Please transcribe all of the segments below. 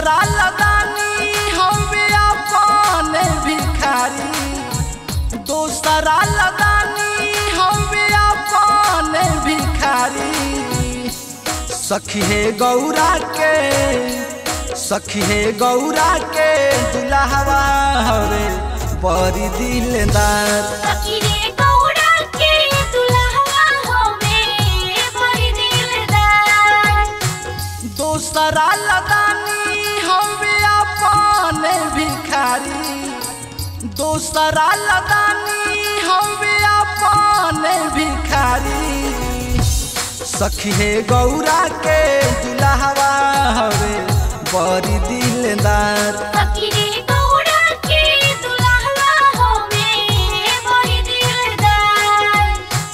दोसरा लदानी हवे अपन भिखारी दोसरा लदानी हवे अपन भिखारी सखी हे गौरा के सखी हे गौरा के दुल्हवा हवे बड़ी दिलदार सखीरे गौड़ा के दुल्हा होवे बड़ी दिलदार दोसरा लदानी हवे अपन भिखारी दोसरा लदानी हवे अपन भिखारी सखी हे गौरा के दुल्हवा हवे बड़ी दिलदार सखीरे गौड़ा के दुल्हा होवे बड़ी दिलदार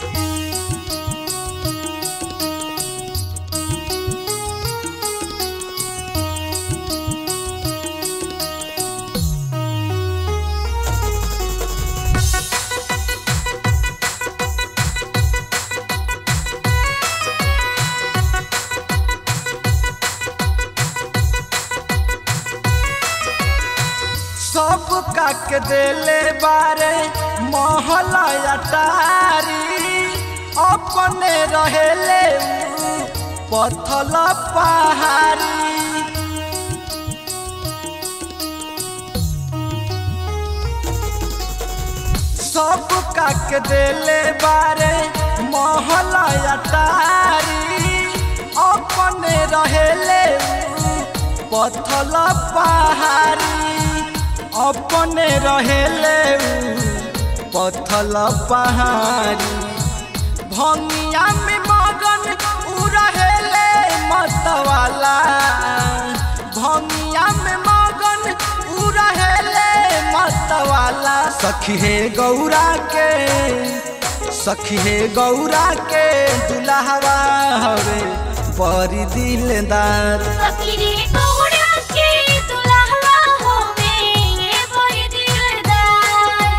सब काक देले बारे महला अटारी अपने रहेले उ पथल पहाड़ी सब काक देले बारे महला अटारी अपने रहेले उ पथल पहाड़ी अपने रहेले उ पथल पहाड़ी भंगिया में मगन उ रहेले मतवाला भंगिया में मगन उ रहेले मतवाला सखी हे गौरा के सखी हे गौरा के दुल्हवा हवे बड़ी दिलदार सखीरे गौड़ा के दुल्हा होवे बड़ी दिलदार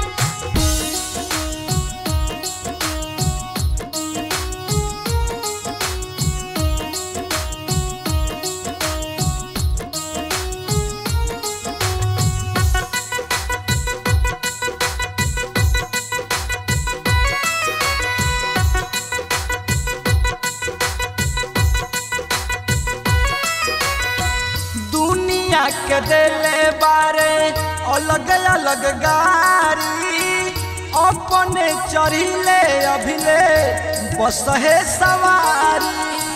दुनिया के दिले बारे अलग अलग गारी अपने चढ़िले अभिले बस है सवारी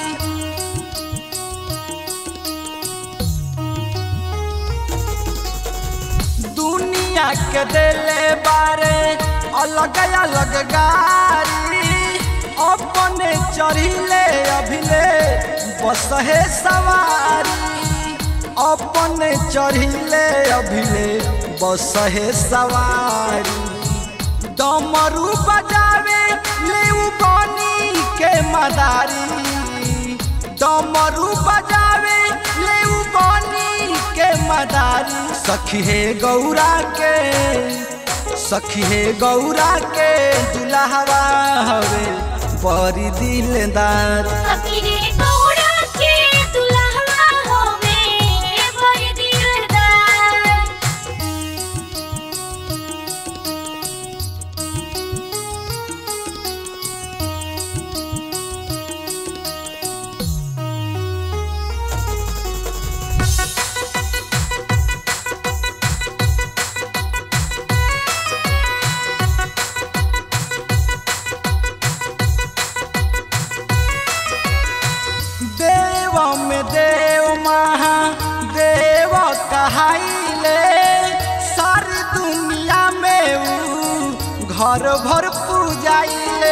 दुनिया के दिले बारे अलग अलग गारी अपने चढ़िले अभिले बस है सवारी अपने चढ़िले अभिले बस है सवारी डमरू बजावे ले उ बनी के मदारी डमरू बजावे ले उ बनी के मदारी सखी हे गौरा के सखी हे गौरा के दुल्हवा हवे बड़ी दिलदार सखीरे गौड़ा के दुल्हा होवे बड़ी दिलदार देव में देव महा देव कहाइले सारी दुनिया में उ घर भर पूजाइले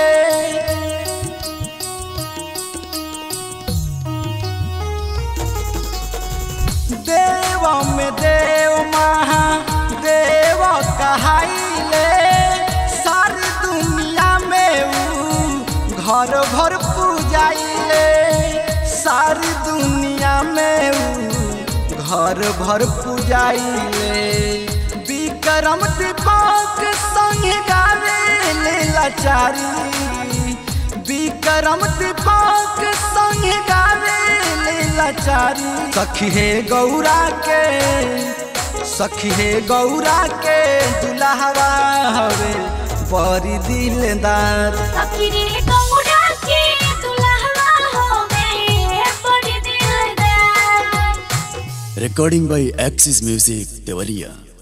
देव में देव महा देव कहाइले सारी दुनिया में उ घर भर पूजाइले सारी दुनिया में उ घर भर पूजाइले विक्रम दीपक संग गावे ले लाचारी विक्रम दीपक संग गावे ले लाचारी सखी हे गौरा के सखी हे गौरा के दुल्हवा हवे बड़ी दिलदार सखीरे गौड़ा के दुल्हवा होवे बड़ी दिलदार Recording by Axis Music, Devaliya.